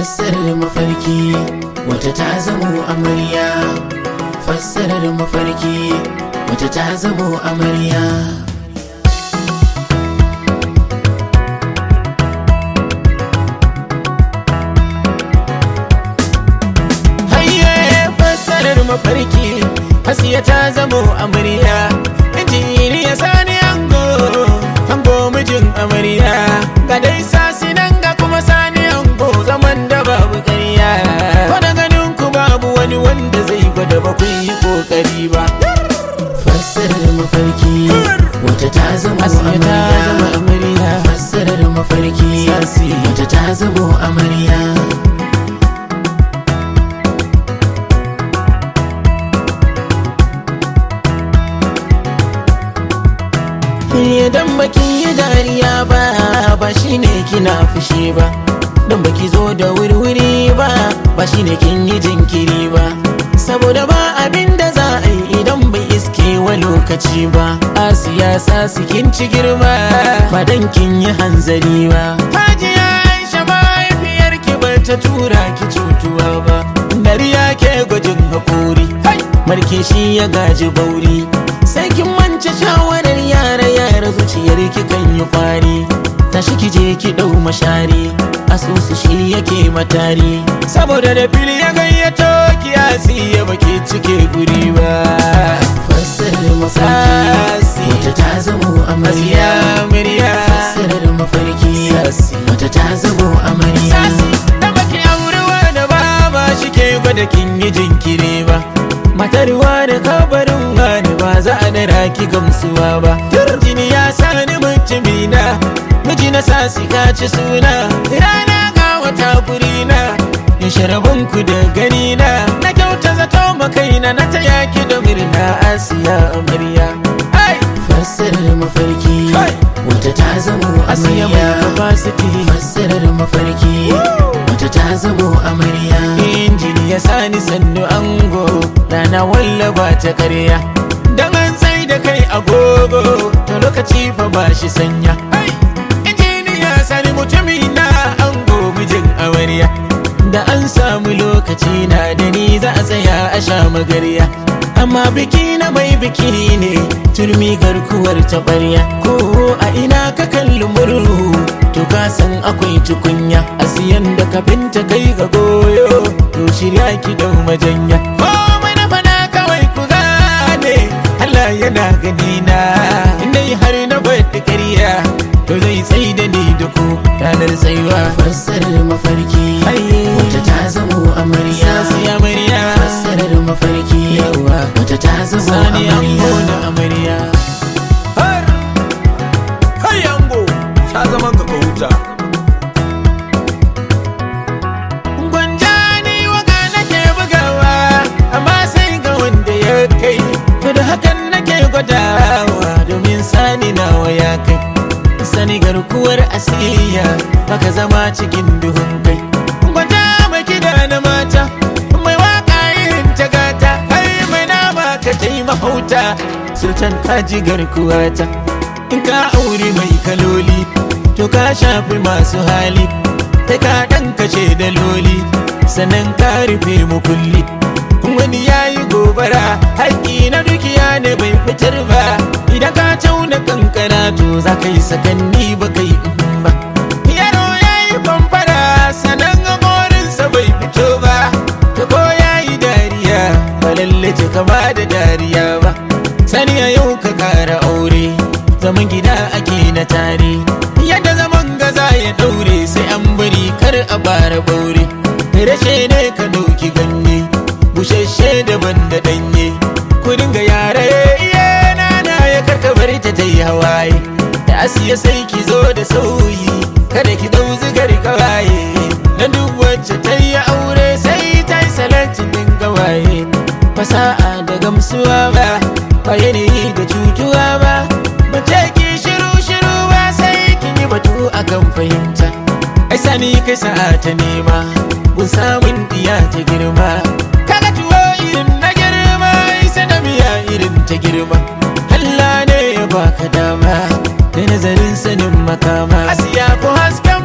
fassarar mafarki wata ta zamo amarya fassarar mafarki wata ta zamo amarya Hayye fassarar mafarki hasiya ta zamo amarya injini ya sani ango ango mijin amarya ga dai sasi nan ga kuma sani ango zaman da babu ƙarya ko da ganin ku babu wani wanda zai gwada ba ku yi kokari ba fassarar mafarki wata ta zamo amarya fassarar mafarki wata ta zamo amarya Idan baki yi dariya ba ba shine kina fushi ba Don baki zo da wuri-wuri ba ba shine kin yi jinkiri ba Saboda ba abin da za a yi idan bai iske wa lokaci ba A siyasa su kin ci girma ba dan kin yi hanzari ba Hajiya Aisha mahaifiyar ki ba ta tura ki cutuwa ba Dariya ke gwajin haƙori Marke shi ya gaji bauri sai kin mance shawarar yara yara zuciyar ki kan yi kwari tashi ki je ki dau mashari asusu shi yake matari saboda da fili ya gayyato ki ya baki cike guri ba fassarar mafarki wata ta zamo amarya amarya fassarar mafarki wata ta zamo amarya da baki aurewa da baba shi ke gwada kin yi jinkiri ba matarwa da kabarin wani ba za a dara ki gamsuwa ba jini ya sani mutumina miji na sasi ka ci suna rana ga wata kurina ya sharabin ku da gani na na kyauta zato makaina na ta yaki da murna asiya amarya fassarar mafarki wata ta zamo amarya fassarar mafarki wata ta zamo amarya injini ya sani sannu ango rana wallaba ta karya dan an sai da kai agogo to lokaci fa ba shi sanya injiniya sani mutumi na ango mijin amarya da an samu lokaci na da ni za a tsaya a sha magarya amma biki na mai biki ne turmi garkuwar taɓarya ko a ina ka kalli murhu to ka san akwai tukunya a siyan da kafinta kai ga goyo to shirya ki dau majanya komai na fada kawai ku gane Allah yana gani na indai har na bada ƙarya to zai tsai da ni da ku ranar tsayuwa fassarar mafarki wata ta zamo amarya amarya fassarar mafarki wata ta zamo amarya amarya har har yango sha zaman ka ka huta Gwanja ni waka nake bugawa amma sai ga wanda ya kai to da hakan nake gwadawa domin sani nawa ya kai sani garkuwar asiya baka zama cikin duhun kai gwanja mai kida na mata mai waka irin ta gata kai mai nama ka tai mahauta sultan kaji garkuwata in ka auri mai kaloli to ka shafi masu hali kai ka ɗan kashe da loli sannan ka rufe mu kulli wani ya yi gobara haƙƙi na dukiya ne bai fitar ba idan ka tauna kankana to za ka yi sakanni ba kai ba yaro ya yi kwamfara sannan haƙorinsa bai fito ba ta ko ya yi dariya ba lalle ta kama da dariya ba sani a yau ka ƙara aure zaman gida ake na tare yadda zaman gaza ya daure sai an bari kar a bara baure rashe ne ka dauki ganye bushashe daban da danye ku dinga yare iye nana ya karka bari ta tai hawaye da asiya sai ki zo da sauyi kada ki dau zigar kawaye na duk wacce ta yi aure sai ta yi salatin dinga waye fasa'a da gamsuwa ba ba yanayi da cutuwa ba ba ce ki shiru shiru ba sai kin yi batu akan fahimta ai sani kai sa'a ta nema gun samun diya ta girma kaga tuwo irin na girma isa da miya irin ta girma Allah ne ya baka dama da nazarin sanin makama asiya ko haska